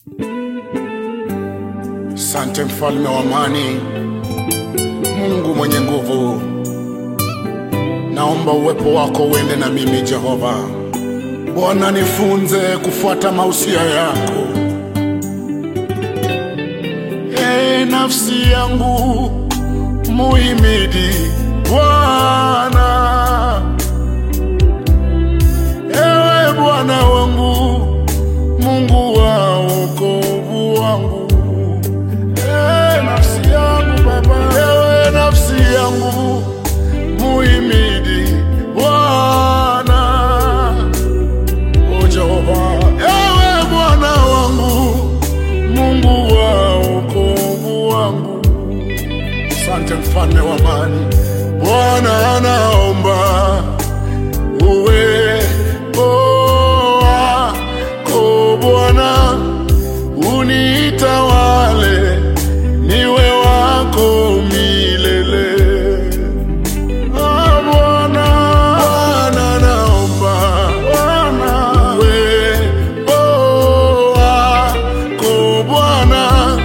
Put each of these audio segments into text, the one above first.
Sante mfalme wa amani, Mungu mwenye nguvu, naomba uwepo wako uende na mimi Jehova. Bwana, nifunze kufuata mausia yako. E nafsi yangu muhimidi Bwana. Ewe Bwana wangu, Mungu wa wokovu wangu. Ewe nafsi yangu Baba, ewe nafsi yangu muhimidi Bwana. O Jehova, ewe Bwana wangu, Mungu wa wokovu wangu. Asante mfalme wa amani, Bwana anaomba uwepo wako Bwana unitawale, niwe wako milele. Ah, Bwana, Bwana naomba uwepo wako Bwana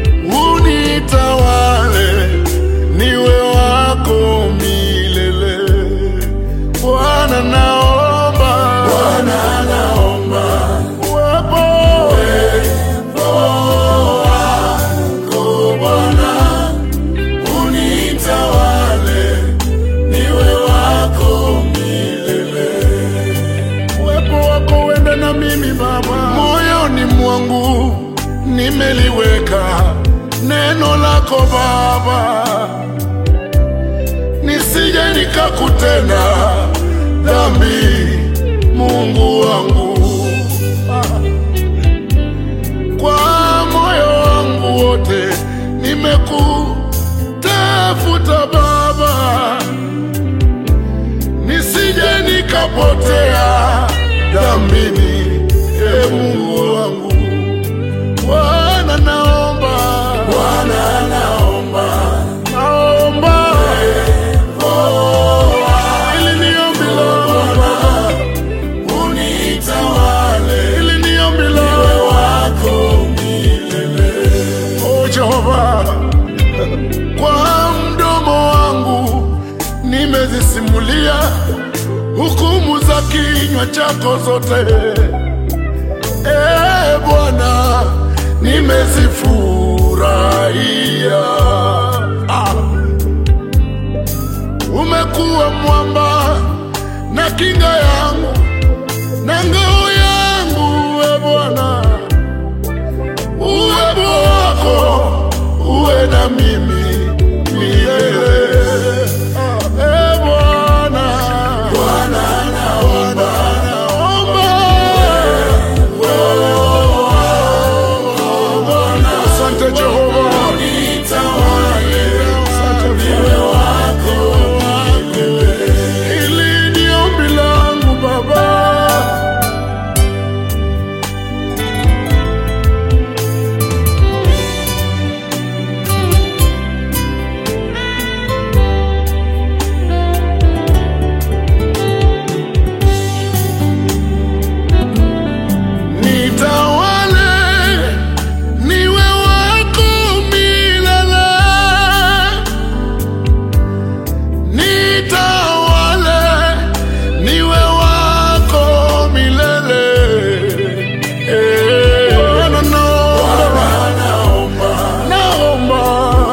unitawale, niwe wako milele. Bwana naomba, Bwana naomba uwepo wako Bwana unitawale, niwe wako milele. Uwepo wako uende na mimi Baba, moyoni mwangu nimeliweka neno lako Baba, nisije nikakutenda dhambi, Mungu wangu. Kwa moyo wangu wote nimekutafuta Baba, nisije nikapotea dhambini, e Mungu wangu. Bwana naomba, Bwana naomba, naomba ili ni ombi langu Baba, unitawale, ili ni ombi langu wako milele. O Jehova, kwa mdomo wangu nimezisimulia hukumu za kinywa chako zote. E Bwana, nimezifurahia. Ah. Umekuwa mwamba na kinga yangu na ngao yangu, e Bwana, uwepo wako uwe na mimi milele. E Bwana, Bwana naomba, naomba Asante Jehova, Asante niwe wako Hili ni ombi langu Baba, nitawale niwe wako milele, nitawale niwe wako milele. Eh, Bwana naomba, naomba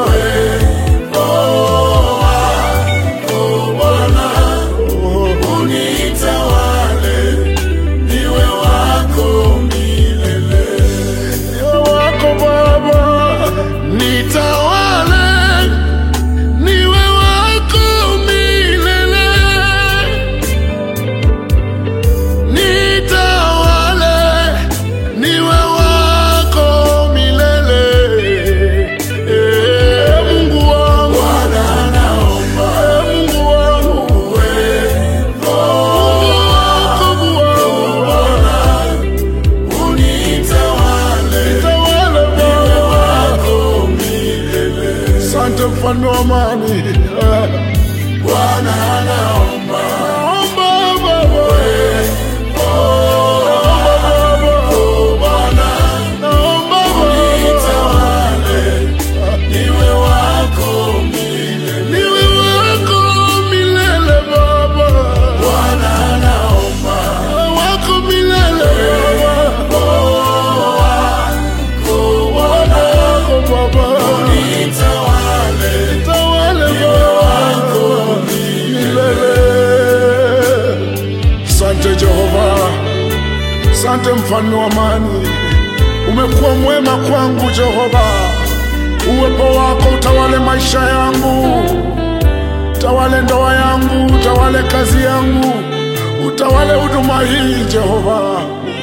unitawale niwe wako milele. Niwe wako Baba, nitawale niwe wako milele, nitawale niwe wako milele. Eh, Mungu wangu, Bwana naomba, Mungu wangu, uwepo wako Bwana unitawale, nitawale niwe wako milele. Asante mfalme wa amani, Bwana naomba, naomba Baba, naomba Baba, Bwana naomba Asante mfalme wa amani, umekuwa mwema kwangu Jehova. Uwepo wako utawale maisha yangu, utawale ndoa yangu, utawale kazi yangu, utawale huduma hii Jehova.